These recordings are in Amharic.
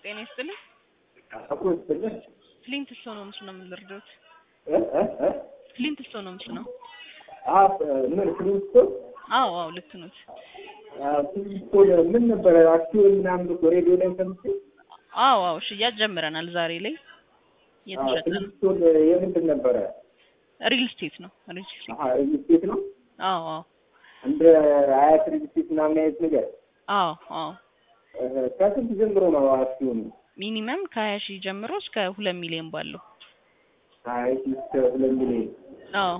ጤና ይስጥልኝ። አቁ ይስጥልኝ። ፍሊንት ስቶን ሆምስ ነው የምንረዳት። እ እ እ ፍሊንት ስቶን ሆምስ ነው። አ ምን ፍሊንስቶን አዎ አዎ ልክ ኖት። ፍሊንስቶን ምን ነበረ አክሲዮን ምናምን እኮ ሬዲዮ ላይ ሰምቼ አዎ አዎ ሽያጭ ጀምረናል። ዛሬ ላይ እየተሸጠ ነው። ፍሊንስቶን የምንድን ነበረ? ሪል ስቴት ነው። ሪል ስቴት አሀ ሪል ስቴት ነው። አዎ አዎ እንደ አያት ሪል ስቴት ምናምን አይነት ነገር አዎ አዎ እ ከስንት ጀምሮ ነው አክሲዮኑ? ሚኒመም ከሀያ ሺህ ጀምሮ እስከ ሁለት ሚሊዮን ባለው አይ እስከ ሁለት ሚሊዮን አዎ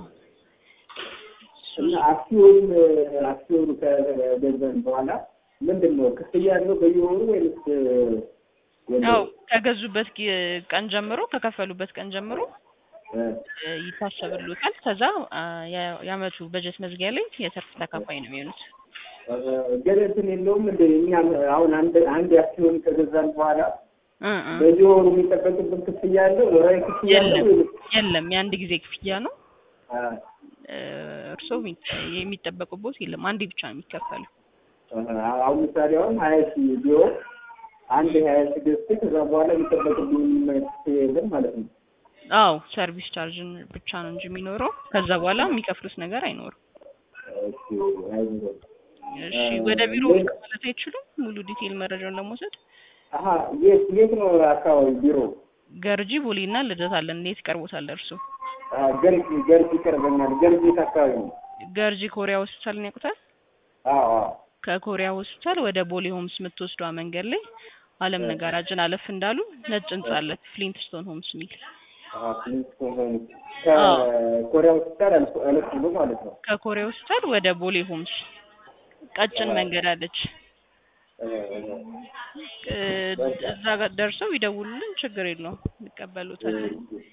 እና አክሲዮን አክሲዮኑ ከገዛን በኋላ ምንድን ነው ክፍያ ያለው በየወሩ ወይስ ያው ከገዙበት ጊ- ቀን ጀምሮ ከከፈሉበት ቀን ጀምሮ እ እ ይታሰብልዎታል። ከዛ አ፣ የ- የአመቱ በጀት መዝጊያ ላይ የትርፍ ተካፋይ ነው የሚሆኑት። ግን እንትን የለውም እንደ እኛ አሁን አንድ አንድ አክሲዮን ከገዛን በኋላ እ እ በየወሩ የሚጠበቅብን ክፍያ አለው ወራዊ ክፍያ አለው የለም ወይስ የለም የአንድ ጊዜ ክፍያ ነው። አ እ፣ እርስዎ የሚ- የሚጠበቅቦት የለም አንዴ ብቻ ነው የሚከፈለው። አሁን ምሳሌ አሁን ሀያ ሺህ ቢሆን አንድ ሀያ ሺህ ገዝቼ ከዛ በኋላ የሚጠበቅብኝ ክፍያ የለም ማለት ነው። አዎ ሰርቪስ ቻርጅን ብቻ ነው እንጂ የሚኖረው ከዛ በኋላ የሚከፍሉት ነገር አይኖርም። እሺ አይዞህ። እሺ ወደ ቢሮ ብቅ ማለት አይችሉም? ሙሉ ዲቴይል መረጃውን ለመውሰድ አሀ የት የት ነው አካባቢ ቢሮ? ገርጂ ቦሌ እና ልደታ አለን። እንዴት ይቀርቦታል እርሱ? አ ገርጂ ገርጂ ይቀርበኛል። ገርጂ የት አካባቢ ነው? ገርጂ ኮሪያ ሆስፒታልን ያውቁታል? አዎ አዎ ከኮሪያ ሆስፒታል ወደ ቦሌ ሆምስ የምትወስዷ መንገድ ላይ አለም ነጋራጅን አለፍ እንዳሉ ነጭ ህንጻ አለ ፍሊንትስቶን ሆምስ የሚል አዎ ፍሊንስቶን ሆምስ ከኮሪያ ሆስፒታል አልፎ አለፍ ብሎ ማለት ነው። ከኮሪያ ሆስፒታል ወደ ቦሌ ሆምስ ቀጭን መንገድ አለች። እ እ፣ እዛ ጋር ደርሰው ይደውሉልን፣ ችግር የለውም እንቀበሉታለን።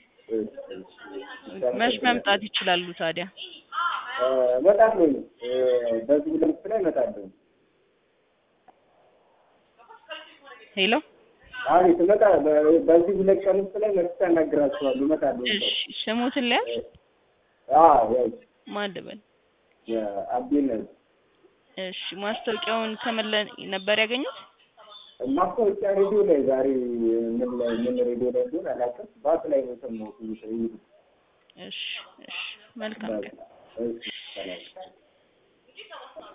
መች መምጣት ይችላሉ ታዲያ? እመጣለሁ። እ በዚህ ሁለት ላይ እመጣለሁ። ሄሎ አቤት እመጣ በዚህ ሁለት ቀን ውስጥ ላይ መጥቼ አናግራችኋለሁ። እመጣለሁ። እሺ፣ ስሙትን ሊያዝ አዎ ያው ማን ልበል? የአቤን እሺ፣ ማስታወቂያውን ከምን ላይ ነበር ያገኙት? ማስታወቂያ ሬዲዮ ላይ ዛሬ ምን ላይ ምን ሬዲዮ ላይ እንደሆነ አላውቅም። ባስ ላይ ነው የሰማሁት። ይሄ እሺ፣ እሺ፣ መልካም ቀን። እሺ ሰላም